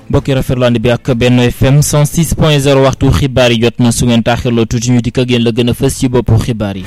mbokki rafetlu ànd bi ak Benno FM 106 point 0 waxtu xibaar yi jot na su ngeen taaxirloo tuuti ñu dikk ak yéen la gën a fës ci boppu xibaar yi.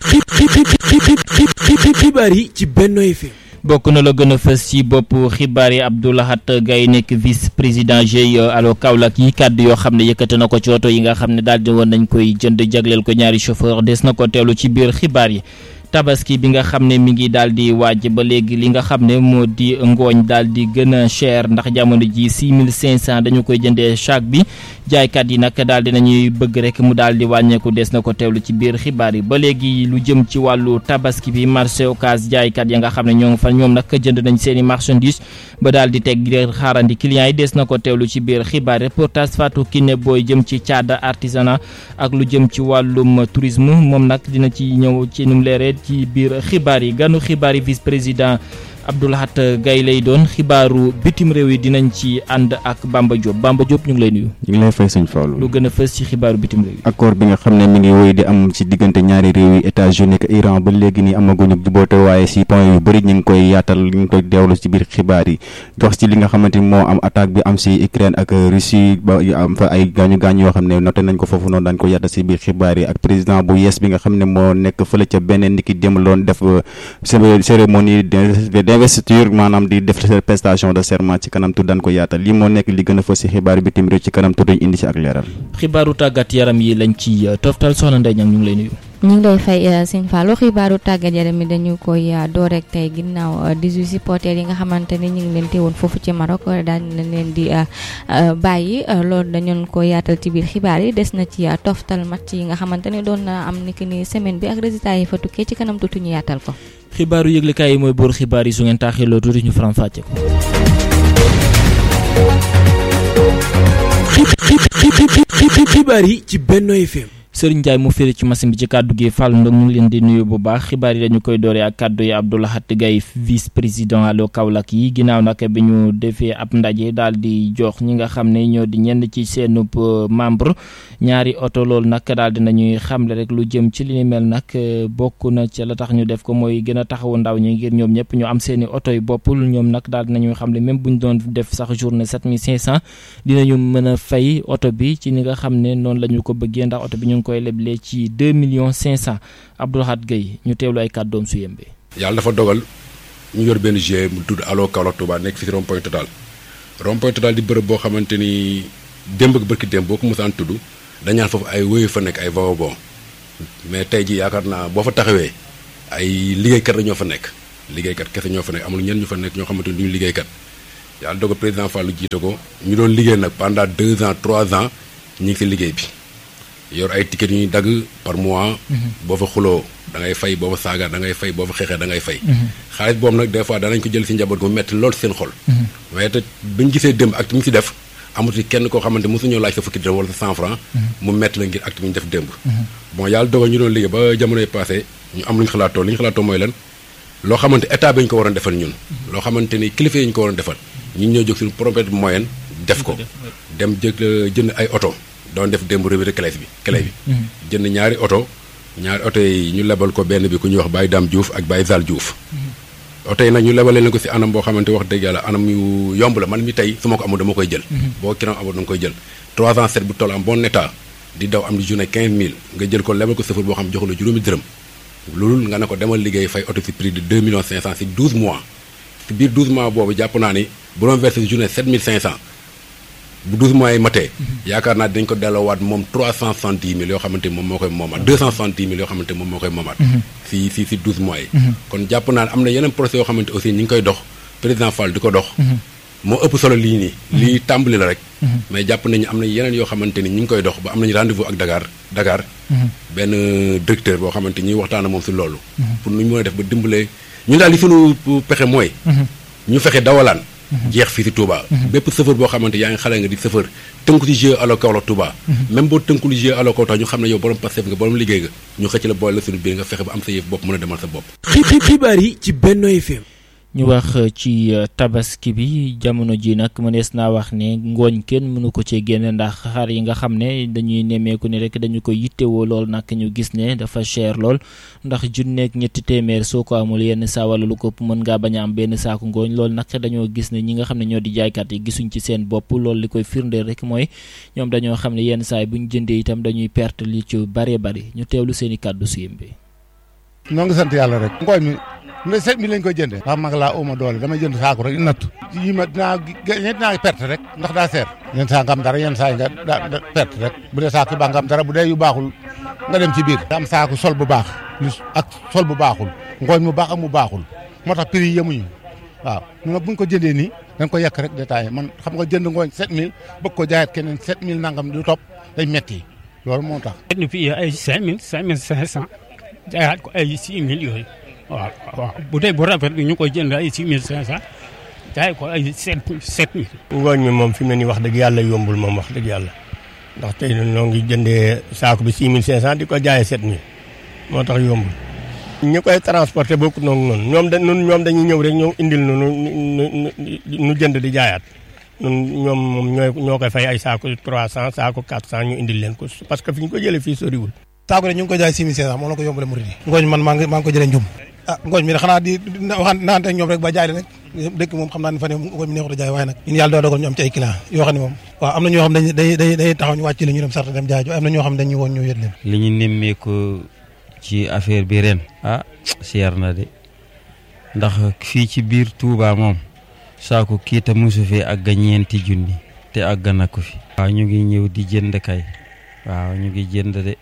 xibaar yi ci Benno FM. bokk na la gën a fës ci bopp xibaar yi Abdou Lahat Gaye nekk vice président GIE alo Kaolack yi kàddu yoo xam ne yëkkate na ko ci oto yi nga xam ne daal di woon nañ koy jënd jagleel ko ñaari chauffeur des na ko teelu ci biir xibaar yi. tabaski bi nga xam ne mi ngi daal di waaj ba léegi li nga xam ne moo di ngooñ daal di gën a cher ndax jamono ji 6500 dañu koy jëndee chaque bi jaaykat yi nag daal di nañuy bëgg rek mu daal di wàññeeku des na ko teewlu ci biir xibaar yi ba léegi lu jëm ci wàllu tabaski bi marché Ocass jaaykat ya nga xam ne ñoo ngi fa ñoom nag jënd nañ seen i marchandise ba daal di teg di xaarandi clients yi des na ko teewlu ci biir xibaar yi reportage Fatou Kiné Boy jëm ci caada artisanat ak lu jëm ci wàllum tourisme moom nag dina ci ñëw ci num leeree ci biir xibaar yi ganu xibaar yi vice président Abdou Lahat Gaye lay doon xibaaru bitim réew yi dinañ ci ànd ak Bamba Diop Bamba Diop ñu ngi lay nuyu. ñu ngi lay fay sëñ Fallou. lu gën a fës ci xibaaru bitim réew yi. accord bi nga xam ne mi ngi wéy di am ci diggante ñaari réew yi États-Unis ak Iran ba léegi nii amaguñu juboote waaye si point yu bëri ñu ngi koy yaatal ñu ngi koy deewlu ci biir xibaar yi wax ci li nga xamante ni moo am attaque bi am si Ukraine ak Russie ba am fa ay gaañu gaañu yoo xam ne noté nañ ko foofu noonu dañ ko yaatal si biir xibaar yi ak président bu yees bi nga xam ne moo nekk fële ca beneen niki démb loon def cérémonie d'investiture maanaam di def prestation de serment ci kanam tudd daan ko yaatal lii moo nekk li gën a fës ci xibaar bitim réew ci kanam tudd indi ci ak leeral. xibaaru tàggat yaram yi lañ ci toftal soxna Ndeye Niang ñu ngi lay nuyu. ñu ngi lay fay sëñ Fallou xibaaru tàggat yaram yi dañu koy door rek tey ginnaaw 18 supporters yi nga xamante ni ñu ngi leen teewoon foofu ci Maroc daal nañ leen di bàyyi loolu dañu ko yaatal ci biir xibaar yi des na ci toftal match yi nga xamante ni doon na am niki ni semaine bi ak résultat yi fa tukkee ci kanam tuuti ñu yaatal ko. xibaaru yëglekaay yi mooy boor xibaar yi su ngeen taaxirloo tuuti ñu faram fàcce ko. xibaar yi ci Benno FM. Sëriñ Ndiaye mu féeri ci machine bi ci kàddu gi Fall Ndong ñu ngi leen di nuyu bu baax xibaar yi dañu koy dooree ak kàddu yi Abdou Lahat Gaye vice président alo Kaolack yi ginnaaw nag bi ñu defee ab ndaje daal di jox ñi nga xam ne ñoo di ñenn ci seen membre ñaari oto loolu nag daal di nañuy xamle rek lu jëm ci li ni mel nag bokk na ci la tax ñu def ko mooy gën a taxawu ndaw ñi ngir ñoom ñëpp ñu am seen i oto yi boppul ñoom nag daal di nañuy xamle même bu ñu doon def sax journée 7500 dinañu mën a fay oto bi ci ni nga xam ne noonu la ñu ko bëggee ndax oto bi ñu koy leble ci deux millions cinq cent Abdou Lahat Gaye ñu teewlu ay kàddoom su yembe yàlla dafa dogal ñu yor benn GIE mu tudd Allo Kaolack Touba nekk fi si rond point total rond point total di bërëb boo xamante ni démb ak bërki démb boo ko mosaan tudd dañaan foofu ay wéyu fa nekk ay vagabond mais tey ji yaakaar naa boo fa taxawee ay liggéeykat la ñoo fa nekk liggéeykat kese ñoo fa nekk amul ñenn ñu fa nekk ñoo xamante ni duñu liggéeykat yàlla dogal président Fallou jiite ko ñu doon liggéey nag pendant deux ans trois ans ñu ngi si liggéey bi yor ay ticket yu ñuy dagg par mois. boo fa xuloo da ngay fay boo fa saaga da ngay fay boo fa xeexee da ngay fay. xaalis boobu nag des fois danañ ko jël si njaboot mu metti lool seen xol. waaye te bi ñu gisee démb acte mi ñu si def amatu kenn koo xamante mosu ñoo laaj sa fukki dërëm wala sa cent franc. mu metti la ngir acte mi ñu def démb. bon yàlla dogal ñu doon liggéey ba jamonoy passé ñu am lu ñu xalaatoo li ñu xalaatoo mooy lan loo xamante état bi ñu ko waroon defal ñun. loo xamante ni kilifa yi ñu ko waroon defal ñun ñoo jóg suñu propre moyen def ko dem jël jënd ay oto doon def démb revue de clé bi clé bi jënd ñaari oto ñaari oto yi ñu lebal ko benn bi ku ñuy wax Baye Dame Diouf ak Baye Zal Diouf oto yi nag ñu lebalee leen ko si anam boo xamante wax dëgg yàlla anam yu yomb la man mi tey su ma ko amul dama koy jël boo kiram amul danga koy jël 3 ans 7 bu toll am bon état di daw am di journée 15000 nga jël ko lebal ko sëfar boo xam joxu la juróomi dërëm loolu nga ne ko demal liggéey fay oto si prix de 2 millions 500 si 12 mois si biir 12 mois boobu jàpp naa ni bu doon versé journée 7500 bu 12 mois yi matee yaakaar naa dañ ko delloowaat moom 370 mille yoo xamante moom moo koy moomaat 270 mille yoo xamante moom moo koy moomaat si si si 12 mois yi kon jàpp naa ne am na yeneen procès yoo xamante aussi ñi ngi koy dox président Fall di ko dox moo ëpp solo lii nii lii tàmbali la rek mais jàpp nañu am na yeneen yoo xamante ni ñi ngi koy dox ba am nañu rendez-vous ak Dakar Dakar benn directeur boo xamante ñuy waxtaan moom si loolu pour nu ñu mën a def ba dimbalee ñun daal li suñu pexe mooy ñu fexe dawalaan jeex fii si Touba. bépp chauffeur boo xamante yaa ngi xale nga di chauffeur tënku ci GIE Allo Kaolack Touba. même boo tënku li GIE Allo Kaolack ñu xam ne yow borom Pastef nga borom liggéey nga ñu xëcc la boole la suñu biir nga fexe ba am sa yëf bopp mën a demal sa bopp. xibaar yi ci Benno FM. ñu wax ci tabaski bi jamono ji nag mënees naa wax ne ngooñ kenn mënu ko cee génne ndax xar yi nga xam ne dañuy nemmeeku ne rek dañu ko yittewoo lool nag ñu gis ne dafa cher lool ndax junneeg ñetti téeméer soo ko amul yenn saa wala lu ko ëpp mën ngaa bañ a am benn saaku ngooñ loolu nag dañoo gis ne ñi nga xam ne ñoo di jaaykat yi gisuñ ci seen bopp loolu li koy firndeel rek mooy ñoom dañoo xam ne yenn saa yi bu ñu jëndee itam dañuy perte li ci bëree bëri ñu teewlu seen i kàddu si bi. noo ngi sant yàlla rek. ngooñ mi ne sept mille lañ koy jëndee. ndax mag laa uma doole dama jënd saako rek nattu. yi ma dinaa dinaa perte rek ndax daa seer. yenn saa nga am dara yenn saa yi nga da perte rek bu dee saako yu baax nga am dara bu dee yu baaxul nga dem ci biir. da am saako sol bu baax ak sol bu baaxul ngooñ mu baax ak mu baaxul moo tax prix yi yemuñu waaw ñu nag bu ñu ko jëndee nii dañ ko yàq rek détaillé man xam nga jënd ngooñ 7000 bëgg ko jaayaat keneen 7000 nangam du topp day metti loolu moo tax. jënd fii ay 5000 5500 jaayaat ko ay 6000 yooyu waaw waaw bu dee bu rafet bi ñu koy jënd ay 6500 jaay ko ay 7 7000. ngooñ mi moom fi mu ne nii wax dëgg yàlla yombul moom wax dëgg yàlla ndax tey ñoo ngi jëndee saako bi 6500 di ko jaayee 7000 moo tax yombul. ñi koy transporté bokkut noonu noonu ñoom da ñun ñoom dañuy ñëw rek ñëw indil nu nu jënd di jaayaat ñun ñoom moom ñooy ñoo koy fay ay saako 300 saako 400 ñu indil leen ko parce que fi ñu ko jëlee fii soriwul. saako de ñu ngi ko jaay 6500 moom la ko yombale murid yi ngooñ man maa ngi maa ngi ko jëlee njum ah ngooñ mi de xanaa di waxaan naante ñoom rek ba jaay rek dëkk moom xam naa ne fa ne ngooñ mi neexut a jaay waaye nag ñun yàlla doo dogal ñu am ci ay client yoo xam ne moom waaw am na ñoo xam dañ day day day taxaw ñu wàcc la ñu dem sarta dem jaay jo am na ñoo xam dañuy woon ñëw yët leen li ñu nemmeeku ci affaire bi ren ah seer na de ndax fii ci biir Touba moom saako kiita mosu fi àgg ñeenti junni te àgg na ko fi waaw ñu ngi ñëw di jënd kay waaw ñu ngi jënd de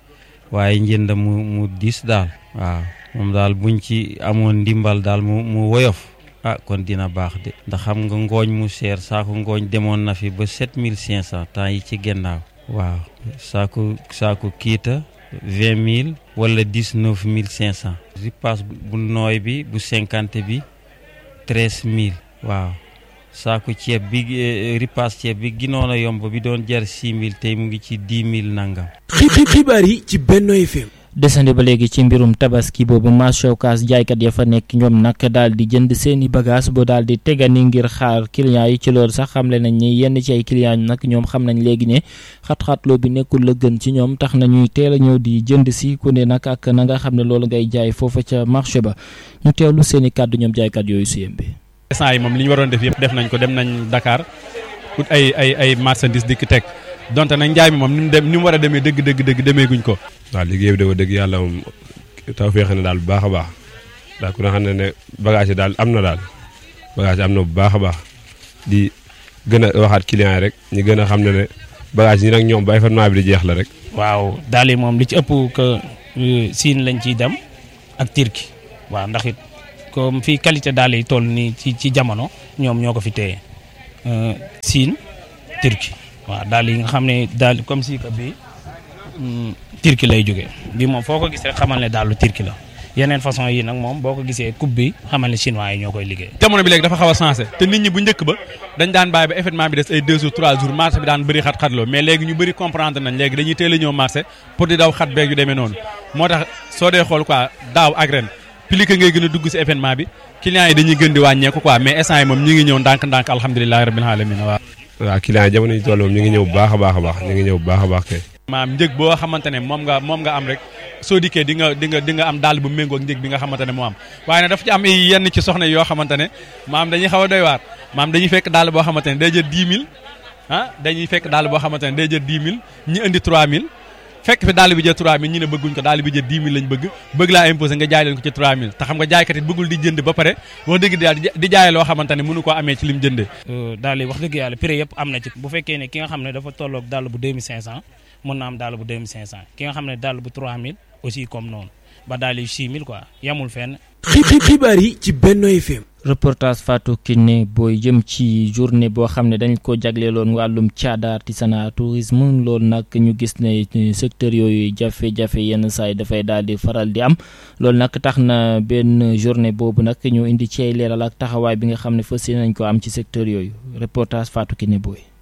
waaye njënd mu mu diis daal waaw moom daal buñ ci amoon ndimbal daal mu mu woyof ah kon dina baax de ndax xam nga ngooñ mu seer saako ngooñ demoon na fi ba 7500 temps yi ci gennaaw waaw saako saako kiita vingt mille wala dix neuf mille cinq cent ripaas bu nooy bi bu cinquante bi treize mille waaw saako ceeb bi ripaas ceeb bi ginoon a yomb bi doon jar six mille tey mu ngi ci dix mille nangam. xibaar yi ci Benno FM. desandi ba léegi ci mbirum tabaski boobu marché Ocass jaaykat ya fa nekk ñoom nag daal di jënd seeni bagage boo daal di tegani ngir xaar clients yi ci loolu sax xamle nañ ni yenn ci ay clients nag ñoom xam nañ léegi ne xat-xatloo bi nekkul la gën ci ñoom tax nañuy teel a ñëw di jënd si ku ne nag ak na nga xam ne loolu ngay jaay foofa ca marché ba ñu teewlu seeni kàddu ñoom jaaykat yooyu su yembe. instant yi moom li ñu waroon def yëpp def nañ ko dem nañ Dakar ut ay ay ay marchandises dikk teg donte nag njaay mi moom ni mu dem ni mu war a demee dëgg dëgg dëgg demee guñ ko. waaw liggéey bi de dëgg yàlla moom taw feexe na daal bu baax a baax daal ku ne xam ne ne bagage yi daal am na daal bagage yi am na bu baax a baax di gën a waxaat client yi rek ñu gën a xam ne ne bagage yi nag ñoom ba événement bi di jeex la rek. waaw daal yi moom li ci ëpp que Siin lañ ciy dem ak Turquie waaw ndax it comme fii qualité daal yi toll nii ci ci jamono ñoom ñoo ko fi téye Siin Turquie. waaw daal yi nga xam ne daal comme si que bii turki lay jógee bi moom foo ko gis rek xamal ne daalu turki la yeneen façon yi nag moom boo ko gisee coupe bi xamal ne chinois yi ñoo koy liggéey. jamono bi léegi dafa xaw a sensé te nit ñi bu njëkk ba dañ daan bàyyi ba événement bi des ay 2 jours 3 jours marché bi daan bëri xat-xatloo mais léegi ñu bëri comprendre nañ léegi dañuy teel a ñëw marché pour di daw xat beeg yu demee noonu moo tax soo dee xool quoi daaw ak ren plus que ngay gën a dugg si événement bi clients yi dañuy gën di wàññeeku quoi mais instant yi moom ñu ngi ñëw ndànk-ndànk alhamdulilahi rabbil alamin waaw waaw client yi jamono yi toll moom ñu ngi ñëw bu baax a baax a baax ñu ngi ñëw bu baax a baax kay. maam njëg boo xamante ne moom nga moom nga am rek soo dikkee di nga di nga di nga am daal bu méngoo ak njëg bi nga xamante ne moo am waaye nag dafa ci am yenn ci soxna yoo xamante ne maam dañuy xaw a doy waar maam dañuy fekk daal boo xamante ne day jël 10 000 ah dañuy fekk daal boo xamante ne day jël 10 000 ñi indi 3000 fekk fi daal bi jël 3000 ñi ne bëgguñ ko daal bi jël 10 000 lañ bëgg bëgg laa imposé nga jaay leen ko ci 3000 te xam nga jaaykat it bëggul di jënd ba pare wax dëgg daal di jaay loo xamante ne mënu koo amee ci lim jëndee daal wax dëgg yàlla prix yëpp am na ci bu fekkee ne ki nga xam ne dafa tolloog dàll bu 2500 mën na am dàll bu 2500 ki nga xam ne dàll bu 3000 aussi comme noonu ba daal yi 6000 quoi yamul fenn xibaar yi ci Benno FM reportage Fatou Kiné booy jëm ci journée boo xam ne dañ ko jagleeloon wàllum caada artisanat tourisme loolu nag ñu gis ne secteur yooyu jafe-jafe yenn saa yi dafay daal di faral di am loolu nag tax na benn journée boobu nag ñu indi ci ay leeral ak taxawaay bi nga xam ne fas yéene nañ ko am ci secteur yooyu reportage Fatou Kiné booy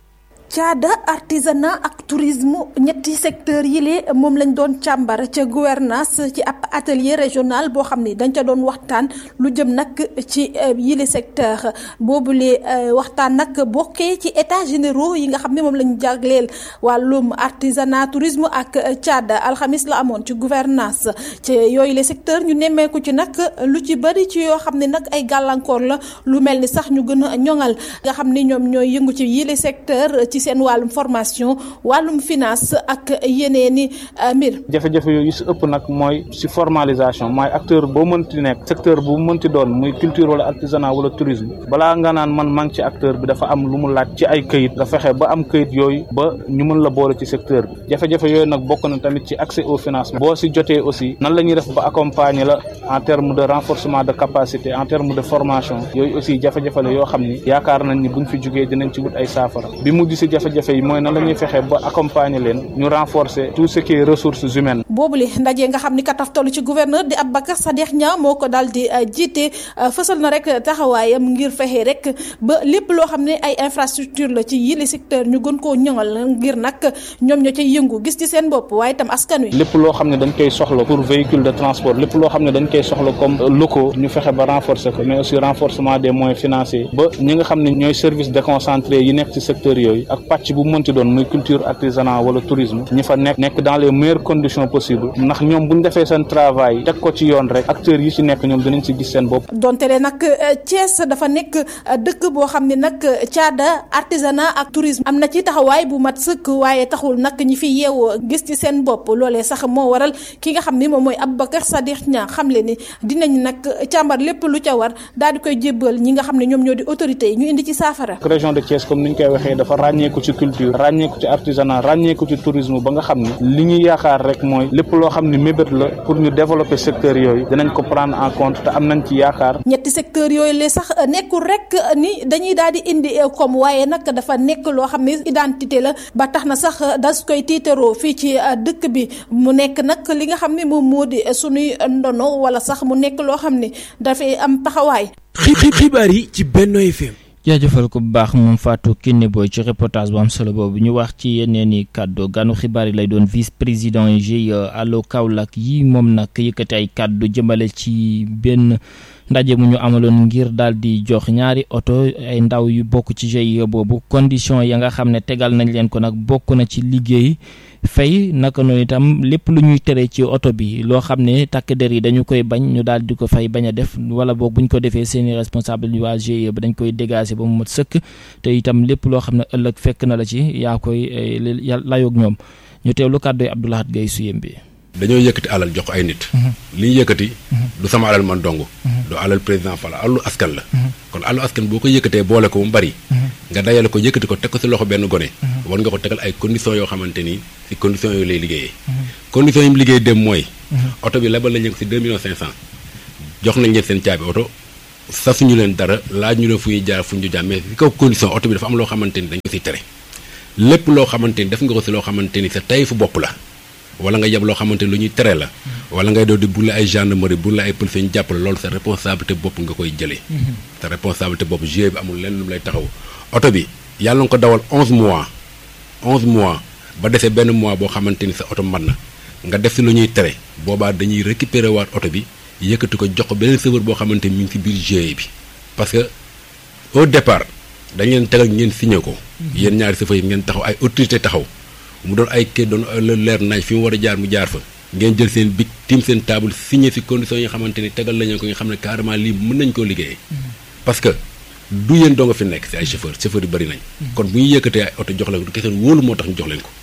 caada artisanat ak tourisme ñetti secteur yi lee moom lañ doon càmbar ca gouvernance ci ab atelier régional boo xam ni dañ ca doon waxtaan lu jëm nag ci yile secteur boobule waxtaan nag bokkee ci états généraux yi nga xam ne moom lañ jagleel wàllum artisanat tourisme ak caada alxamis la amoon ci gouvernance ci yooyu le secteur ñu nemmeeku ci nag lu ci bëri ci yoo xam ne nag ay gàllankoor la lu mel ni sax ñu gën a ñoŋal nga xam ni ñoom ñooy yëngu ci yile secteur ci seen wàllum formation wàllum finance ak yeneeni mbir. jafe-jafe yooyu si ëpp nag mooy si formalisation mooy acteur boo mënti nekk secteur bu mënti doon muy culture wala artisanat wala tourisme balaa nga naan man maa ngi ci acteur bi dafa am lu mu laaj ci ay këyit nga fexe ba am këyit yooyu ba ñu mën la boole ci secteur bi jafe-jafe yooyu nag bokk na tamit ci accès au financement boo si jotee aussi nan la ñuy def ba accompagner la en terme de renforcement de capacité en terme de formation yooyu aussi jafe-jafe la yoo xam ni yaakaar nañ ni buñ fi jógee dinañ ci wut ay saafara bi mujj si jafe-jafe yi mooy nan la ñuy fexe ba accompagner leen ñu renforcer tout ce qui est ressources humaines. boobule ndaje nga xam ni kataf tollu ci gouverneur di Aboubacar Sadikh Niang moo ko daal di jiite fësal na rek taxawaayam ngir fexe rek ba lépp loo xam ne ay infrastructure la ci yile secteur ñu gën koo ñoŋal ngir nag ñoom ñoo cay yëngu gis ci seen bopp waaye itam askan wi. lépp loo xam ne dañ koy soxla pour véhicule de transport lépp loo xam ne dañ koy soxla comme locaux ñu fexe ba renforcer ko mais aussi renforcement des moyens financiers ba ñi nga xam ne ñooy service déconcentré yi nekk ci secteur yooyu ak pàcc bu mënti doon muy culture artisanat wala tourisme ñi fa nekk nekk dans les meilleures conditions possibles ndax ñoom bu ñu defee seen travail teg ko ci yoon rek acteurs yi ci nekk ñoom dinañ ci gis seen bopp. donte le nag Thiès dafa nekk dëkk boo xam ne nag caada artisanat ak tourisme am na ci taxawaay bu mat sëkk waaye taxul nag ñi fi yeewoo gis ci seen bopp loolee sax moo waral ki nga xam ni moom mooy Aboubacar Sadikh Niang xam le ni dinañ nag càmbar lépp lu ca war daal di koy jébbal ñi nga xam ne ñoom ñoo di autorités yi ñu indi ci saafara. région de Thiès comme ni ñu koy waxee dafa ràññeeku ci culture ràññeeku ci artisanat ràññeeku ci tourisme ba nga xam ni li ñuy yaakaar rek mooy lépp loo xam ni mébét la pour ñu développer secteur yooyu dinañ ko prendre en compte te am nañ ci yaakaar. ñetti secteur yooyu le sax nekkul rek ni dañuy daal di indi comme waaye nag dafa nekk loo xam ne identité la ba tax na sax das koy tiitaroo fii ci dëkk bi mu nekk nag li nga xam ne moom moo di sunuy ndono wala sax mu nekk loo xam ne dafay am taxawaay. xibaar yi ci Benno FM. jaajëfal ko bu baax moom Fatou Kiné Boy ci reportage bu am solo boobu ñu wax ci yeneen i kàddu ganu xibaar yi lay doon vice président GIE allo Kaolack yi moom nag yëkkati ay kàddu jëmale ci benn ndaje mu ñu amaloon ngir daal di jox ñaari oto ay ndaw yu bokk ci GIE boobu condition ya nga xam ne tegal nañ leen ko nag bokk na ci liggéey fay naka noonu itam lépp lu ñuy tere ci oto bi loo xam ne takk der yi dañu koy bañ ñu daal di ko fay bañ a def wala boog bu ñu ko defee seeni responsable yu waa GIE ba dañ koy dégager ba mu mat sëkk te itam lépp loo xam ne ëllëg fekk na la ci yaa koy layoog ñoom ñu teewlu kàddu yi Abdoulahat Gaye suyem bi dañoo yëkkati alal jox ko ay nit li ñu yëkkati du sama alal man dong du alal président Fall alalu askan la kon alalu askan boo ko yëkkatee boole ko mu bari nga dajale ko yëkkati ko teg ko si loxo benn gone war nga ko tegal ay conditions yoo xamante ni si conditions yooyu lay liggéeyee conditions yi mu liggéey dem mooy oto bi lebal nañ ko si deux millions cinq cent jox nañ leen seen caabi oto sasuñu leen dara laaj ñu leen fu ñuy jaar fu ñu jaar mais si kaw condition oto bi dafa am loo xamante ni dañ ko siy tere lépp loo xamante ni def nga ko si loo xamante ni sa tey fu bopp la wala nga yeb loo xamante ni lu ñuy tere la wala ngay doo di bu la ay gendarmerie bu la ay police ñu jàppale loolu sa responsabilité bopp nga koy jëlee sa responsabilité bopp GIE bi amul lenn lu mu lay taxaw oto bi yàlla nga ko dawal onze mois onze mois ba desee benn mois boo xamante ni sa oto mat na nga def si lu ñuy tere boobaa dañuy récupérer waat oto bi yëkkati ko jox ko beneen serveur boo xamante ni mi ngi si biir GIE bi parce que au départ dañ leen tegal ngeen signé ko yéen ñaari chauffeur yi ngeen taxaw ay autorité taxaw mu doon ay kii doon leer naaj fi mu war a jaar mu jaar fa ngeen jël seen bic tiim seen table signé si conditions yi nga xamante ni tegal lañu ko nga xam ne carrément lii mën nañ koo liggéeyee parce que du yéen doo nga fi nekk si ay chauffeur chauffeur yu bëri nañ kon bu ñu yëkkatee ay oto jox leen ko du kese wóolu moo tax ñu jox leen ko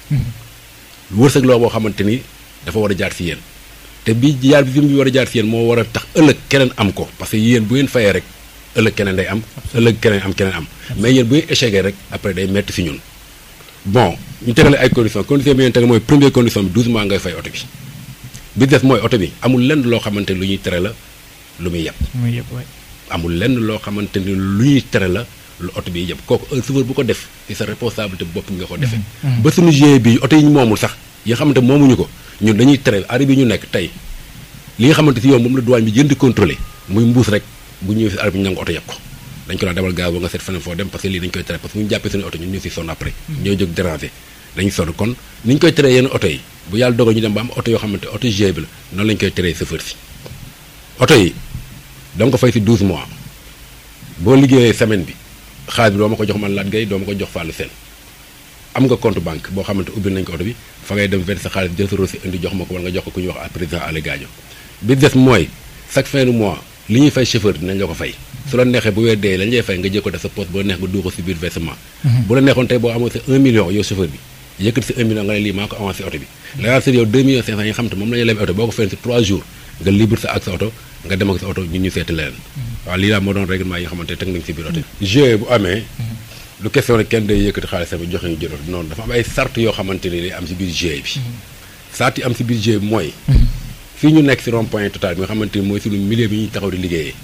wërsëg loo boo xamante ni dafa war a jaar si yéen te bi jaar bi fi mu war a jaar si yéen moo war a tax ëllëg keneen am ko parce que yéen bu ngeen fayee rek ëllëg keneen day am ëllëg keneen am keneen am mais yéen bu ngeen échecgee rek après day metti si ñun bon ñu tegale ay conditions condition bi ngeen tegal mooy première condition bi 12 mois ngay fay oto bi bi des mooy oto bi amul lenn loo xamante ni lu ñuy tere la lu muy yeb amul lenn loo xamante ni lu ñuy tere la lu oto bi yeb kooku un chauffeur bu ko def ci sa responsabilité bopp nga ko defee ba suñu GIE bi oto yi ñu moomul sax yi nga xamante moomuñu ko ñun dañuy tere arrêt bi ñu nekk tey li nga xamante si yow moom la douane bi jënd di contrôler muy mbuus rek bu ñëwee si arrêt bi ñu nangu oto yeb ko dañ ko daan demal gaaw ba nga seet feneen foo dem parce que lii dañ koy tere parce que bu ñu jàppee suñu oto ñun ñu si sonn après ñooy jóg déranger dañuy sonn kon ni ñu koy teree yenn oto yi bu yàlla dogal ñu dem ba am oto yoo xamante oto G bi la noonu lañ koy teree chauffeur si oto yi danga ko fay si 12 mois boo liggéeyee semaine bi xaalis bi doo ma ko jox man laat gay doo ma ko jox fàllu seen am nga compte banque boo xamante ubbil nañ ko oto bi fa ngay dem verser sa xaalis jël sa reçu indi jox ma ko wala nga jox ko ku ñuy wax président Allé Gadio bi des mooy chaque fin du mois li ñuy fay chauffeur dinañ la ko fay su la neexee bu weer dee lañ lay fay nga jël ko def sa poste bu la neex nga dugal ko si biir versement bu la neexoon tey boo amoon sa 1 million yow chauffeur bi yëkkati si 1 million nga ne lii maa ko avancé oto bi la yaa yow 2 millions 500 yi nga xam te moom la ñuy leb oto boo ko fayoon si 3 jours nga libre sa ak sa oto nga dem ak sa oto ñun ñu seeti leneen waaw lii laa moo doon règlement yi nga xamante teg nañ si biir oto bi GIE bu amee lu question rek kenn day yëkkati xaalis bi joxe ñu jël oto noonu dafa am ay sart yoo xamante ni day am si biir GIE bi sart yi am si biir GIE bi mooy fii ñu nekk si rond point total bi nga xamante ni mooy suñu milieu bi ñuy taxaw di liggéeyee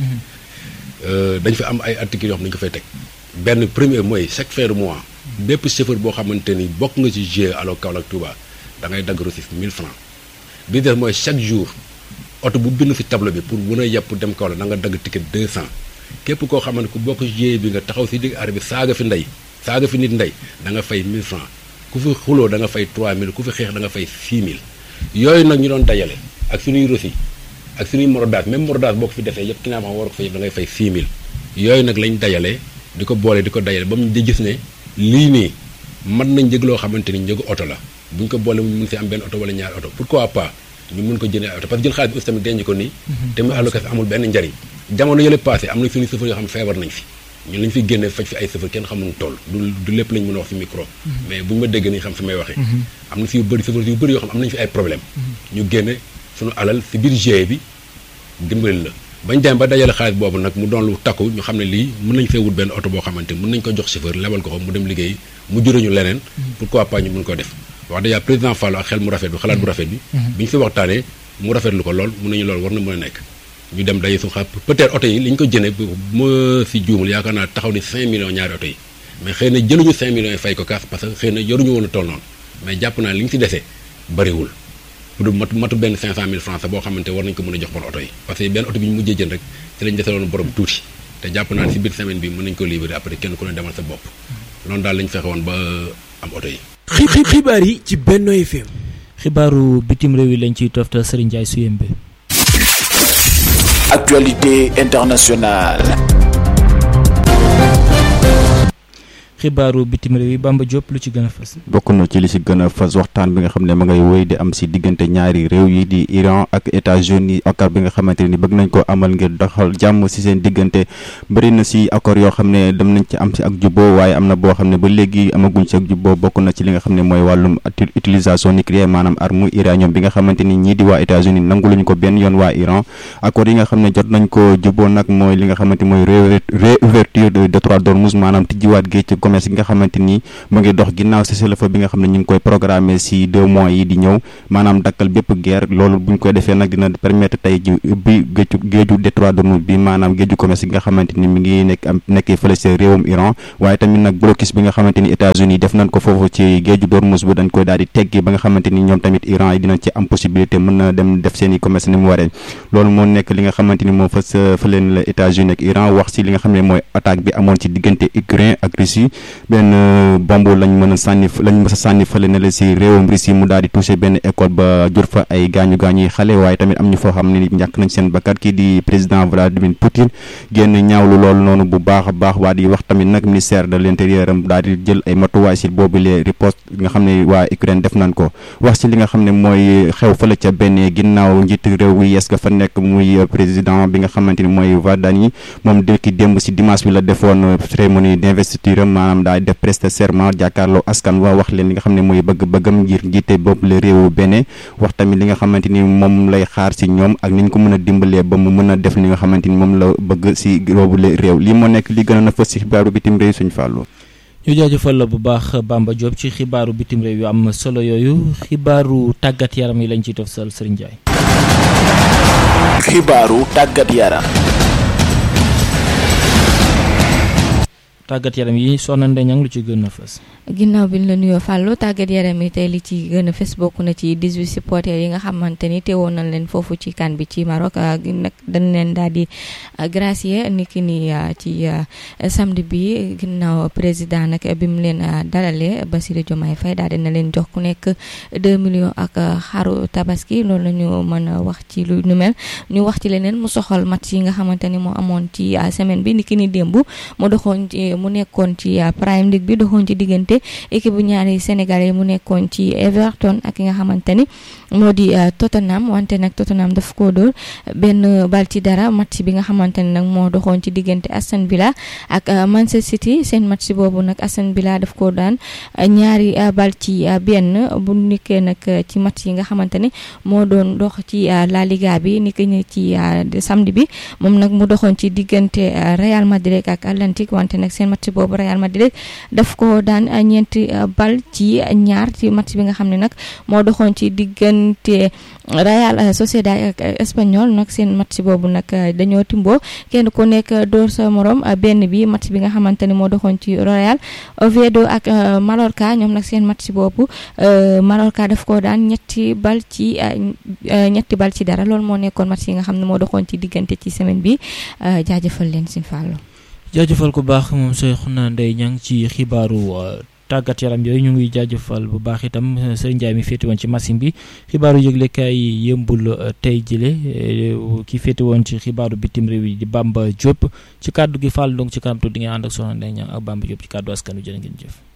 dañ fi am ay articles yoo xam ne dañu ko fay teg benn premier mooy chaque fin de mois bépp chauffeur boo xamante ni bokk nga ci GIE alo Kaolack Touba da ngay dagg reçu 1000 francs bi des mooy chaque jour oto bu bind si tableau bi pour mën a yàpp dem Kaolack da nga dagg ticket 200 képp koo xamante ku bokk GIE bi nga taxaw si digg arrêt bi saaga fi ndey saaga fi nit ndey da nga fay 1000 francs ku fi xuloo da nga fay 3000 ku fi xeex da nga fay 6000 yooyu nag ñu doon dajale ak suñuy reçu ak suñuy morodaas même morodaas boo ko fi defee yëpp ki naa ma war ko fa yëpp da ngay fay 6000 yooyu nag lañ dajale di ko boole di ko dajale ba mu di gis ne lii nii mën nañ njëg loo xamante ni njëgu oto la bu ñu ko boole mu mun si am benn oto wala ñaari oto pourquoi pas ñu mun ko jëndee ay oto parce que jël xaalis bi aussi tamit denc ko nii te mu allocation amul benn njariñ jamono yële passé am na suñu chauffeur yoo xam feebar nañ fi ñun lañ fi génne faj fi ay chauffeur kenn xamuñu toll du du lépp lañ mën a wax fi micro mais bu ñu ma dégg nañ xam fi may waxee am na si yu bëri chauffeur yu bëri yoo xam am nañu fi ay problème ñu génne suñu alal si biir GIE bi dimbali la bañ dem ba dajale xaalis boobu nag mu doon lu takku ñu xam ne lii mën nañ fee wut benn oto boo xamante mën nañ ko jox chauffeur lebal ko ko mu dem liggéey mu juróñu leneen pourquoi pas ñu mën ko def wax dëgg yàlla président Fallou ak xel mu rafet bi xalaat bu rafet bi bi ñu fi waxtaanee mu rafetlu ko lool mun nañu loolu war na mën a nekk ñu dem daje suñu xaalis peut-être oto yi li ñu ko jënee ma si juumul yaakaar naa taxaw ni 5 millions ñaari oto yi mais xëy na jëluñu 5 millions yi fay ko kaas parce que xëy na yoruñu woon a toll noonu mais jàpp naa li ñu si desee bariwul du matu matu benn 500000 francs boo xamante war nañ ko mën a jox bon oto yi parce que benn oto bi ñu mujjee jënd rek ci lañ deseloon borom tuuti te jàpp naa ne si biir semaine bi mën nañ ko libéré après kenn ku ne demal sa bopp loolu daal lañ fexe woon ba am oto yi. xibaar yi ci Benno FM. xibaaru bitim réew yi lañ ciy toftal Serigne Ndiaye Suyembe. actualité internationale. xibaaru bitim réew yi Bamba Diop lu ci gën a fës. bokk na ci li ci gën a fës waxtaan bi nga xam ne ma ngay wéy di am si diggante ñaari réew yi di Iran ak États-Unis accord bi nga xamante ni bëgg nañ ko amal ngir doxal jàmm si seen diggante bëri na si accord yoo xam ne dem nañ ci am si ak jubbo waaye am na boo xam ne ba léegi amaguñ si ak jubbo bokk na ci li nga xam ne mooy wàllum utilisation nucléaire maanaam arme uranium bi nga xamante ni ñii di waa États-Unis nangu luñ ko benn yoon waa Iran accord yi nga xam ne jot nañ ko jubbo nag mooy li nga xamante mooy réouverture de détroit d'Ormuz maanaam tijjiwaat géej commerce gi nga xamante ni mu ngi dox ginnaaw cessez-le-feu bi nga xam ne ñu ngi koy programmer si deux mois yi di ñëw maanaam dakkal bépp guerre loolu bu ñu koy defee nag dina permettre tey ji ubbi géeju géeju détroit d'Ormuz bi maanaam géeju commerce gi nga xamante ni mi ngi nekk am nekkee fële si réewum Iran waaye tamit nag blocus bi nga xamante ni États-Unis def nañ ko foofu ci géeju d'Ormuz bi dañ koy daal di teggi ba nga xamante ni ñoom tamit Iran yi dinañ ci am possibilité mën na dem def seen i commerce ni mu waree loolu moo nekk li nga xamante ni moom fas fa leen la États-Unis ak Iran wax si li nga xam ne mooy attaque bi amoon ci diggante Ukraine ak Russie benn bomb lañ mën a sànni lañ mës a sànni fële ne la si réewum Russie mu daal di touché benn école ba jur fa ay gaañu gaañu yi xale waaye tamit am ñu foo xam ne ni ñàkk nañ seen bakkat kii di président Vladimir Poutine génn ñaawlu loolu noonu bu baax a baax waa di wax tamit nag ministère de l'intérieur am daal di jël ay matuwaay si boobu les riposte nga xam ne waa Ukraine def nañ ko wax si li nga xam ne mooy xew fële ca benn ginnaaw njiitu réew wi yes ga fa nekk muy président bi nga xamante ni mooy Vadani moom dëkki démb si dimanche bi la defoon cérémonie d'investiture maanaam daal def prester serment jàkkaarloo askan wa wax leen li nga xam ne mooy bëgg-bëggam ngir njiite boobu la réewu Bénin wax tamit li nga xamante ni moom lay xaar si ñoom ak ni ñu ko mën a dimbalee ba mu mën a def li nga xamante ni moom la bëgg si boobu la réew lii moo nekk li gën a fës si xibaaru bitim réew suñu fàllu ñu jaajëfal la bu baax Bamba Diop ci xibaaru bitim réew yu am solo yooyu xibaaru tàggat yaram yi lañ ciy toftal Serigne Ndiaye. xibaaru tàggat yaram. tàggat yaram yi soxna Ndeye Niang lu ci gën a fës. ginnaaw bi ñu la nuyoo Fallou tàggat yaram yi tey li ci gën a fës bokk na ci 18 supporters yi nga xamante ni teewoon nañ leen foofu ci kan bi ci Maroc nag dañ leen daal di gracier ni ki ni ci samedi bi ginnaaw président nag bi mu leen dalalee Bassirou Diomaye Faye daal dina leen jox ku nekk 2 millions ak xaru tabaski loolu la ñu mën a wax ci lu nu mel ñu wax ci leneen mu soxal match yi nga xamante ni moo amoon ci semaine bi ni ki ni démb mu doxoon ci mu nekkoon ci Prime League bi doxoon ci diggante équipe bu ñaari sénégalais mu nekkoon ci Everton ak ki nga xamante ni moo di Tottenham wante nag Tottenham daf ko dóor benn bal ci dara match bi nga xamante ni nag moo doxoon ci diggante Aston Villa ak Manchester City seen match boobu nag Aston Villa daf ko daan ñaari bal ci benn bu nikkee nag ci match yi nga xamante ni moo doon dox ci La Liga bi ni ki ci samedi bi moom nag mu doxoon ci diggante Real Madrid ak Atlantique wante nag seen match boobu Real Madrid daf ko daan ñeenti bal ci ñaar ci match bi nga xam ne nag moo doxoon ci diggante Real Sociedad ak Espanyol nag seen match boobu nag dañoo timboo kenn ku nekk door sa morom benn bi match bi nga xamante ni moo doxoon ci Real Oviedo ak Mallorca ñoom nag seen match boobu Mallorca daf ko daan ñetti bal ci ñetti bal ci dara loolu moo nekkoon match yi nga xam ne moo doxoon ci diggante ci semaine bi jaajëfal leen si fàllu jaajëfal ku baax moom Soxna Ndeye Niang ci xibaaru tàggat yaram yooyu ñu ngi jaajëfal bu baax itam sëriñ Ndiaye mi féete woon ci machine bi xibaaru yëglekaay yi yëmbul tey jile ki féete woon ci xibaaru bitim réew yi di Bamba Diop ci kàddu gi Fall donc ci kanam tuuti di nga ànd ak Soxna Ndeye Niang ak Bamba Diop ci kàddu askanu jërë ngeen jëf.